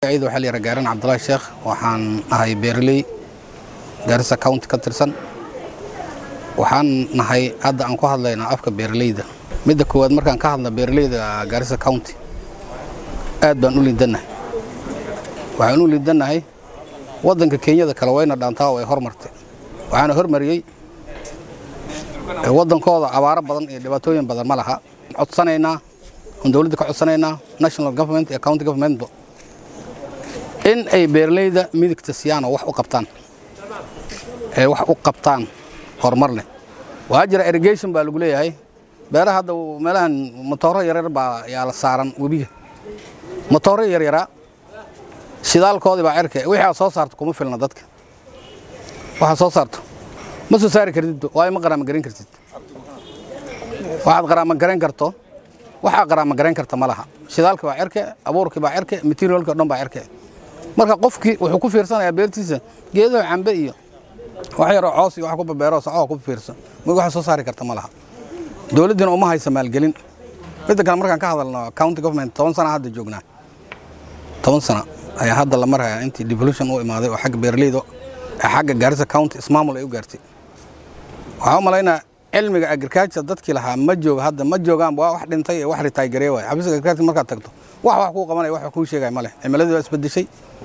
magacayda waxaa la yidhaha gaaran cabdulaahi sheekh waxaan ahay beeraley gaarisa county ka tirsan waxaan nahay hadda aan ku hadlaynaa afka beeraleyda midda koowaad markaan ka hadla beeraleyda gaarisa county aad baan u liidannahay waxaan u liidannahay waddanka kenyada kale wayna dhaantaa oo ay hormartay waxaana hormariyey waddankooda abaaro badan iyo dhibaatooyin badan ma laha codsanaynaa oon dowladda ka codsanaynaa national government iyo county governmentba in ay beeraleyda midigta siyaan oo wax u qabtaan ay wax u qabtaan horumar leh waxaa jira irrigation baa lagu leeyahay beeraha hadda meelahan motooro yaryar baa yaa la saaran webiga motooro yaryaraa shidaalkoodii baa cerke wixii aad soo saarto kuma filna dadka waxaad soo saarto ma soo saari kartid waayo ma qaraama garan kartid waxaad qaraama garan karto waxaa qaraama garan karta ma laha shidaalkii baa cerke abuurkii baa cerke materialkii o dhan baa cerke marka qofkii wuxuu ku fiirsanayaa beertiisa geedaha cambe iyo wax yaroo coos iyo wax ku babeero sacoo ku fiirsan ma waxa soo saari karta ma laha dowladdina uma haysa maalgelin midda kale markaan ka hadalno county government toban sana hadda joognaa toban sana ayaa hadda la marhayaa intii devolution u imaaday oo xagga beeraleyda xagga gaarisa county ismaamul ay u gaartay waxaa u malaynaa cilmiga agriculture dadkii lahaa ma jooga hadda ma joogaan waa wax dhintay ee wax ritaaygaree waay xafiiska agriculture markaad tagto wax wax kuu qabanaya wax kuu sheegaya ma leh cimiladii waa isbedeshay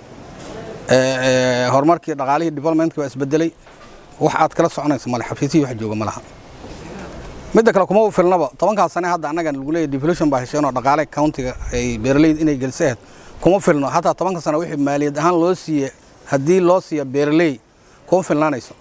horumarkii dhaqaalihii developmentkii waa isbedelay wax aad kala soconayso male xafiisihii wax jooga ma laha midda kale kuma filnaba tobankaas sane hadda annaga lagu leeyahy devolution baa hesheen oo dhaqaale countiga ay beeraleyda inay geliso ahayd kuma filno hataa tobanka sane wixii maaliyad ahaan loo siiye haddii loo siiya beeraley kuma filnaanayso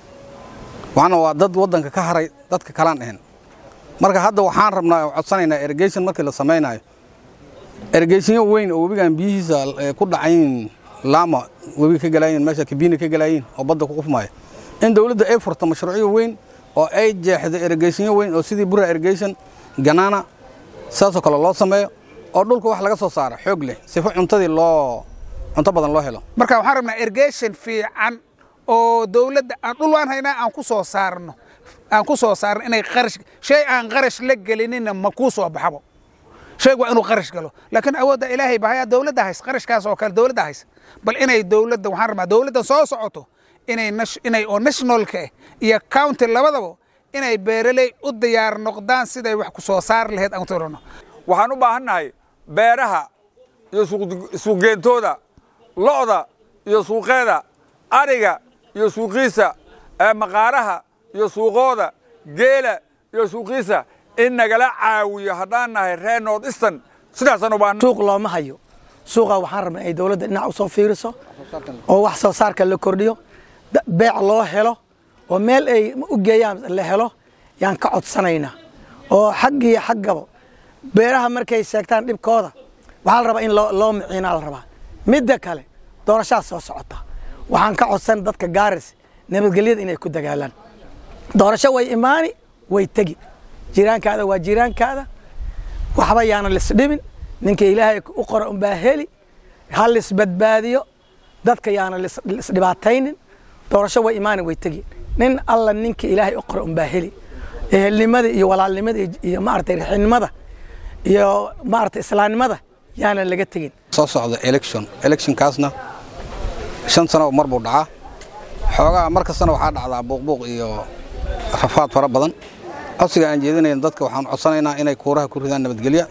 waxna waa dad waddanka ka haray dadka kalaan ahayn marka hadda waxaan rabnaa codsanaynaa irrigation markii la samaynayo irrigationyo weyn oo webigan biyihiisa ku dhacayin laama webiga ka galaayiin meesha kabiina ka galaayiin oo badda ku qufmaya in dowladda ay furto mashruucyo weyn oo ay jeexdo irrigationyo weyn oo sidii bura irrigation ganaana saasoo kale loo sameeyo oo dhulka wax laga soo saaro xoog leh sifo cuntadii loo cunto badan loo helo marka waxaan rabnaa irrigation fiican oo dowladda aan dhul waan haynaa aan ku soo saarno aan ku soo saarno inay qarash shay aan qarash la gelinina ma kuu soo baxabo shaygu waa inuu qarash galo laakiin awoodda ilaahay bahaya dowladda hays qarashkaas oo kale dowladda hays bal inay dowladda waxaan rabnaa dowladda soo socoto inay inay oo nationalka ah iyo county labadaba inay beeraley u diyaar noqdaan siday wax ku soo saar lahayd aan tirano waxaan u baahannahay beeraha iyo suuqgeentooda lo'da iyo suuqeeda ariga iyo suuqiisa maqaaraha iyo suuqooda geela iyo suuqiisa in nagala caawiyo haddaan nahay reer north eastern sidaasaan u baahan suuq looma hayo suuqa waxaan rabnaa ay dowladda dhinac u soo fiiriso oo wax soo saarka la kordhiyo beec loo helo oo meel ay u geeyaan la helo yaan ka codsanaynaa oo xag iyo xaggaba beeraha markay sheegtaan dhibkooda waxaa la rabaa in loo miciinaa la rabaa midda kale doorashadaa soo socota waxaan ka codsan dadka gaaris nabadgelyada inay ku dagaalaan doorasho way imaani way tegi jiraankaada waa jiraankaada waxba yaana lisdhibin ninka ilaahay u qora unbaa heli ha lisbadbaadiyo dadka yaana lisdhibaataynin doorasho way imaani way tegi nin alla ninka ilaahay u qora unbaa heli ehelnimada iyo walaalnimada iyo maaragtay rixinimada iyo maaragtay islaamnimada yaanan laga tegin soo socda election electionkaasna shan sano mar buu dhacaa xoogaa mar kastana waxaa dhacdaa buuqbuuq iyo rafaad fara badan codsiga aan jeedinayn dadka waxaan codsanaynaa inay kuuraha ku ridaan nabadgelya